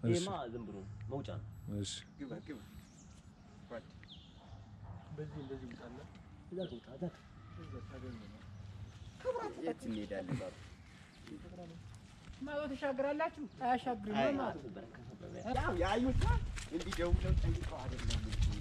ይሄማ ዝም ብሎ መውጫ ነው። እሺ ግባ ግባ በዚህ እንደዚህ ውጣና እዛ ትውጣ እዛ እዛ ታገኘው የት እንሄዳለን ባባ? ማዶ ተሻግራላችሁ? አያሻግርም አይ፣ ማለት ያው ያዩት እንዲህ ደውለው ጠይቀው አይደለም እንጂ።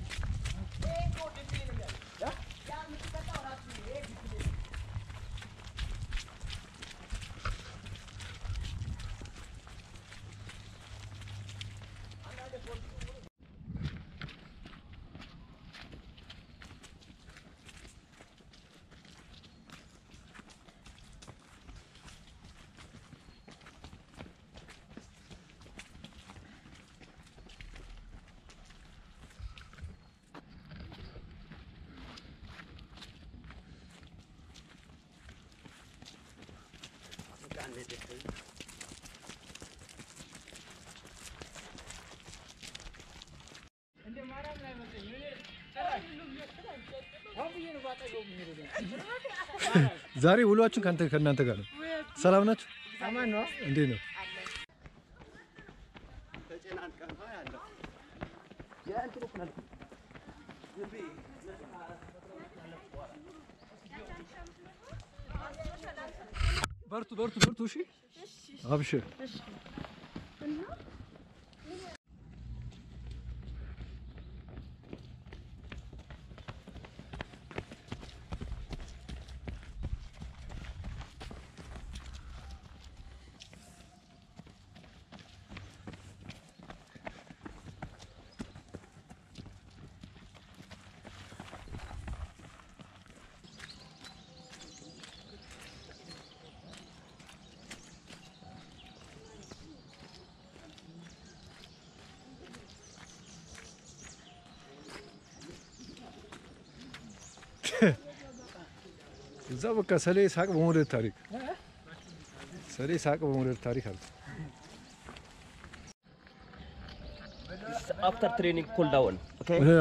እንደ ማርያም ላይ መሰለኝ እኔ ጭራሽ አሁን ብዬ ነው ባጠገቡ የሚሄደው። ዛሬ ውሏችሁ ከአንተ ከእናንተ ጋር ነው። ሰላም ናችሁ? አማን ነው። እንዴት ነው? ተጨናንቀን ነው ያለው። በርቱ በርቱ በርቱ። እሺ አብሽር። እዛ በቃ ሰሌ ሳቅ በመውደድ ታሪክ ሰሌ ሳቅ በመውደድ ታሪክ አለ። አፍተር ትሬኒንግ ኩል ዳውን ኦኬ እ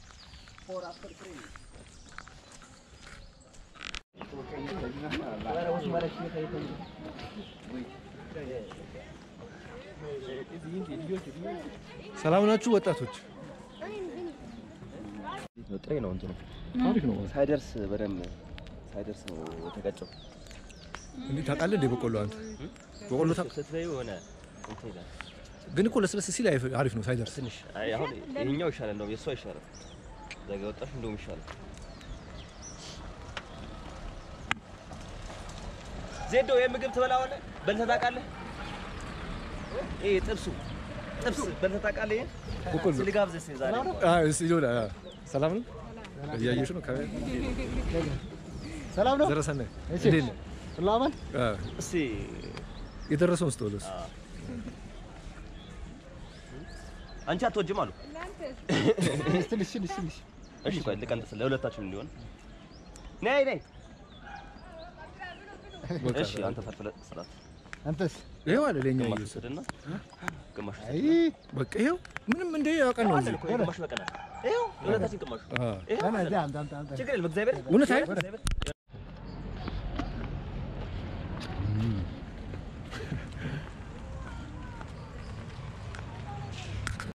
ሰላም ናችሁ ወጣቶች? ጥሬ ነው እንትኑ ታሪክ ነው። ሳይደርስ በደንብ ሳይደርስ ነው የተቀጨው። እንዴ ታውቃለህ እንዴ በቆሎ አንተ በቆሎ ታውቅ? ስትበይው የሆነ እንትን ይላል ግን እኮ ለስለስ ሲል አይፍ- አሪፍ ነው ሳይደርስ። ትንሽ። አይ አሁን ይሄኛው ይሻላል እንደውም የእሷ ይሻላል። እዛ ጋ ወጣሽ እንደውም ይሻላል። ዜዶ ይሄ ምግብ ትበላዋለህ? በልተህ ታውቃለህ? ይሄ ጥብሱ ጥብስ በልተህ ታውቃለህ? ይሄ በቆሎ እስኪ ልጋብዝህ እስኪ ዛሬ አይ እስ ይሆና ሰላም ነው እያየሽ ነው ካሜራ ሰላም ነው። ዘረሰናይ እሺ። እንዴት ነህ? ሁሉ አማን? አ እስኪ የደረሰውን ስተውለስ አንቺ አትወጂም አሉ። ትንሽ ትንሽ ትንሽ እሺ ቆይ ልቀንጥስ ለሁለታችሁም እንዲሆን። ነይ ነይ። እሺ አንተ ፈርፍለ ስራት አንተስ? ይሄው አለ ለኛ ግማሽ እየወሰደ ወስድና ግማሽ አይ በቃ ይሄው ምንም እንደ ያውቀን ነው አለ እዚህ እኮ ግማሽ በቀናል። ይኸው ለሁለታችን ግማሽ አ ይኸው አና አለ። እዛ አንተ አንተ አንተ ችግር የለም እግዚአብሔር እውነት አይደል? እግዚአብሔር